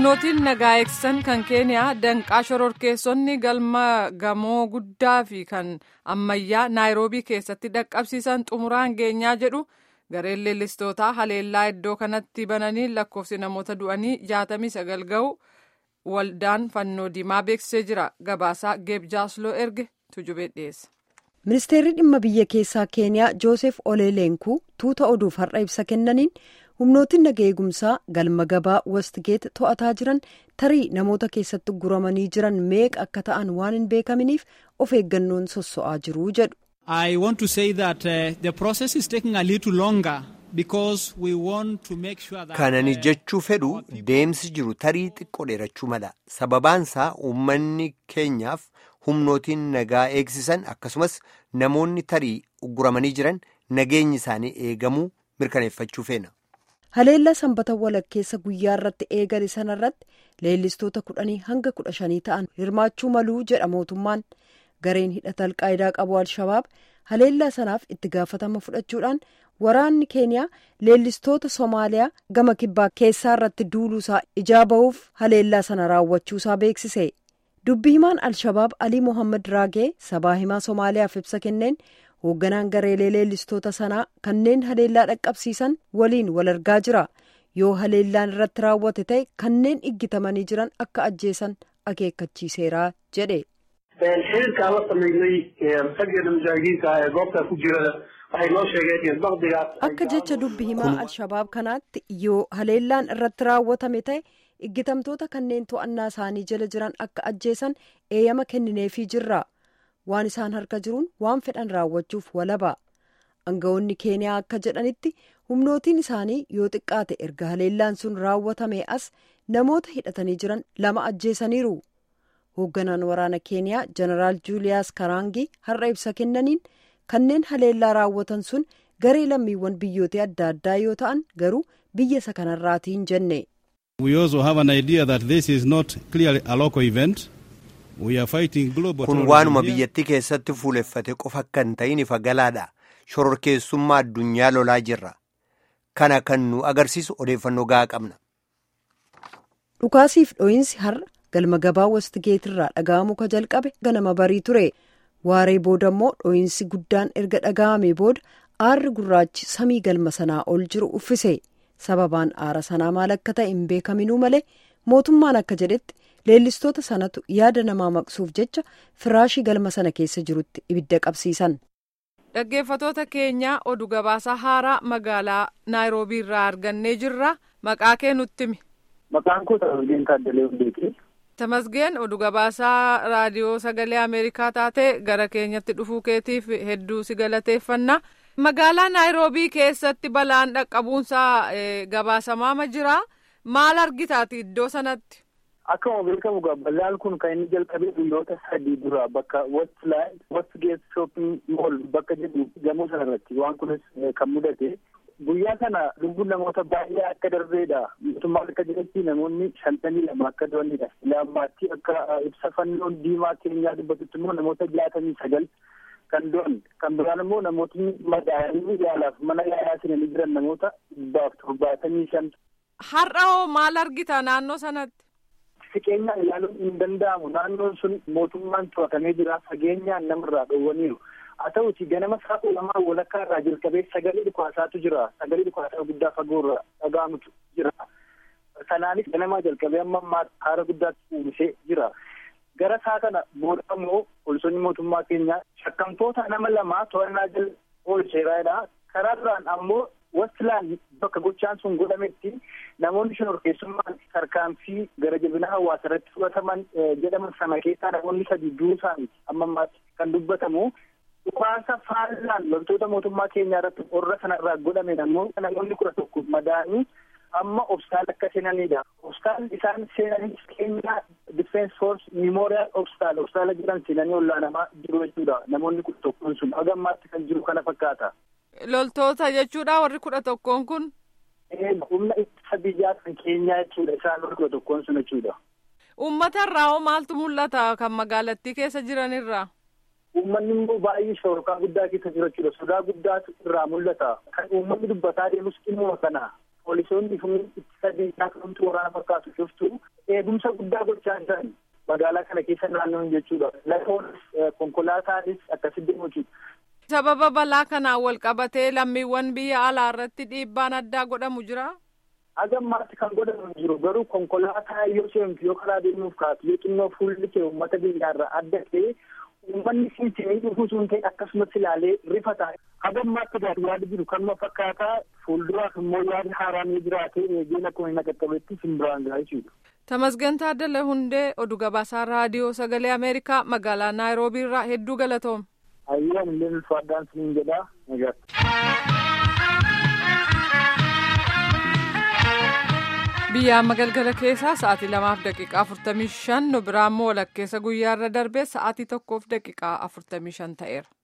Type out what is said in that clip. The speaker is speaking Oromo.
humnootiin nagaa eegsisan kan keeniyaa danqaa shororkeessonni galma gamoo guddaa fi kan ammayyaa naayiroobii keessatti dhaqqabsiisan xumuraan geenyaa jedhu gareen leellistootaa haleellaa iddoo kanatti bananii lakkoofsi namoota du'anii jaatamii sagal ga'u waldaan fannoo diimaa beeksisee jira gabaasaa geebjaasloo erge tujubee dhiyeessa. ministeerri dhimma biyya keessaa keeniyaa joosef oleeleenkuu tuuta oduuf har'a ibsa kennaniin humnootiin naga eegumsaa galma gabaa westgeet to'ataa jiran tarii namoota keessatti guramanii jiran meeqa akka ta'an waan hin beekaminiif of eeggannoon sosso'aa jiru jedhu. I want to say that uh, the process is taking a little longer because we want to make sure that. Kanani jechuu fedhu deemsi jiru tarii xiqqoo dheerachuu mala sababaansaa uummanni keenyaaf humnootiin nagaa eegsisan akkasumas namoonni tarii ugguramanii jiran nageenyi isaanii eegamuu mirkaneeffachuu feena. haleellaa sanbata walakkeessa guyyaa irratti eegale sanarratti leellistoota kudhanii hanga kudha shanii ta'an hirmaachuu maluu jedha mootummaan gareen hidhata alqaayidaa qabu al-shabaab haleellaa sanaaf itti gaafatama fudhachuudhaan waraanni keeniyaa leellistoota soomaaliyaa gama kibbaa keessaa irratti duuluusaa ijaa ba'uuf haleellaa sana raawwachuusaa beeksise dubbi himaan al-shabaab alii mohammad raagee sabaa himaa soomaaliyaaf ibsa kenneen hoogganaan gareelee leellistoota sanaa kanneen haleellaa dhaqqabsiisan waliin wal argaa jira yoo haleellaan irratti raawwate ta'e kanneen iggitamanii jiran akka ajjeesan akeekkachiiseera jedhe. xiriirkaan la sameynay raggeena mujaahidiinta ee goobtaa ku jira waxay noo sheegeen baqdigaas. akka jecha dubbi himaa al-shabaab kanaatti yoo haleellaan irratti raawwatame ta'e iggitamtoota kanneen to'annaa isaanii jala jiran akka ajjeesan eeyyama kennineefii jirra. waan isaan harka jiruun waan fedhan raawwachuuf walaba aangawoonni keeniyaa akka jedhanitti humnootiin isaanii yoo xiqqaate erga haleellaan sun raawwatame as namoota hidhatanii jiran lama ajjeesaniiru hoogganaan waraana keeniyaa jeneraal juuliyaas karaangii har'a ibsa kennaniin kanneen haleellaa raawwatan sun garee lammiiwwan biyyoota adda addaa yoo ta'an garuu biyya isa kanarraatiin jenne. We also have an idea that this is not clearly a local event. kun waanuma biyyattii keessatti fuuleffate qofa akka hin ta'in ifa galaadha shororkeessummaa addunyaa lolaa jirra kana kan nu agarsiisu odeeffannoo gahaa qabna. dhukaasiif dho'iinsi har'a galma gabaa westgeetirraa dhaga'amuu ka jalqabe ganama barii ture waaree booda immoo dho'iinsi guddaan erga dhaga'amee booda aarri gurraachi samii galma sanaa ol jiru uffise sababaan aara sanaa maal akka ta'e hin beekaminuu malee mootummaan akka jedhetti. leellistoota sanatu yaada namaa maqsuuf jecha firaashii galma sana keessa jirutti ibidda qabsiisan. dhaggeeffatoota keenyaa oduu gabaasaa haaraa magaalaa naayiroobii irraa argannee jirra maqaa kee nutti himi. Maqaan koo Tamasgeen Taaddalee Hundeeti. Tamasgeen oduu gabaasaa raadiyoo sagalee Ameerikaa taate gara keenyatti dhufuu keetiif hedduu si galateeffanna. Magaalaa naayiroobii keessatti balaan dhaqqabuunsaa gabaasamaa jira maal argitaati iddoo sanatti. Akkuma beekamu balaan kun kan inni jalqabee guyyoota sadii dura bakka Westland Westgate Shopping Mall bakka jedhu gamoo sanarratti waan kunis kan mudate guyyaa sana lubbuun namoota baay'ee akka darbeedha mootummaan akka jedhetti namoonni shantamii lama akka du'anidha lammaatti akka ibsa fannoon diimaa keenyaa dubbatutti immoo namoota jaatamii sagal kan du'an kan biraan immoo namootni madaa'anii yaalaaf mana yaalaa seenanii jiran namoota dhibbaaf torbaatamii shan. Har'a hoo maal argita naannoo sanatti? Siqeenyaan ilaaluun hin danda'amu naannoon sun mootummaan to'atamee jira fageenyaan namarraa dhoowwaniiru haa ta'uti ganama sa'a lamaa walakkaa irraa jalqabee sagalee dhukaasaatu jira sagalee dhukaasaa guddaa fagoo irraa dhaga'amutu jira sanaanis ganamaa jalqabee amma ammaa haara guddaatti uwwisee jira gara saa kana booda immoo poolisoonni mootummaa keenyaa shakkamtoota nama lamaa to'annaa jala oolcheeraadha karaa duraan ammoo Westland bakka gochaan sun godhametti namoonni shororkeessummaan tarkaanfii gara jabina hawaasa irratti fudhataman jedhaman sana keessaa namoonni sadii duusaan amma ammaatti kan dubbatamu dhukaasa faallaan loltoota mootummaa keenyaa irratti warra sanarraa godhame ammoo namoonni kudha tokko madaa'anii amma obstaal akka seenanidha. Obstaal isaan seenanis keenyaa Defense Force Memorial Obstaal obstaala jedhan seenanii ollaanamaa jiru jechuudha. Namoonni kudha tokkoon sun haga ammaatti kan jiru kana fakkaata. Loltoota jechuudha warri kudha tokkoon kun. Humna ittisa biyyaa kan keenyaa jechuudha isaan warri kudha tokkoon sun jechuudha. Uummata irraa hoo maaltu mul'ata kan magaalattii keessa jiran irraa? Uummanni immoo baay'ee shororkaa guddaa keessa jira jechuudha. Sodaa guddaatu irraa mul'ata. Kan uummanni dubbataa deemus dhimma kana. poolisoonni humni ittisa biyyaa kamtu waraana fakkaatu cuftu eegumsa guddaa gochaa jiran magaalaa kana keessa naannoon jechuudha. Lafoonis konkolaataanis akkasitti hojii. Sababa balaa kanaan wal qabatee lammiiwwan biyya alaa irratti dhiibbaan addaa godhamu jira. Hagammaatti kan godhamu jiru garuu konkolaataa yoo seentu yoo karaa deemuuf kaatu yoo xinnoo fuulli kee uummata biyyaarraa adda ta'e uummanni siinsinii dhufuu sun ta'e akkasumas ilaalee rifata. Hagammaatti gaati yaada jiru kanuma fakkaataa fuulduraaf immoo yaada haaraan yoo jiraate eegeen akkuma hin qaqqabetti simbiraan gaa jechuudha. Tamasgan Taaddala Hundee oduu gabaasaa raadiyoo sagalee Ameerikaa magaalaa Naayiroobii irraa hedduu galatoom. Ayyaan illee ulfaadhaan siniin jedhaa nagaatti. biyya amma galgala keessaa sa'aatii lamaaf daqiiqaa afurtamii shan nu biraa immoo walakkeessa guyyaarra darbee sa'aatii tokkoof daqiiqaa afurtamii shan ta'eera.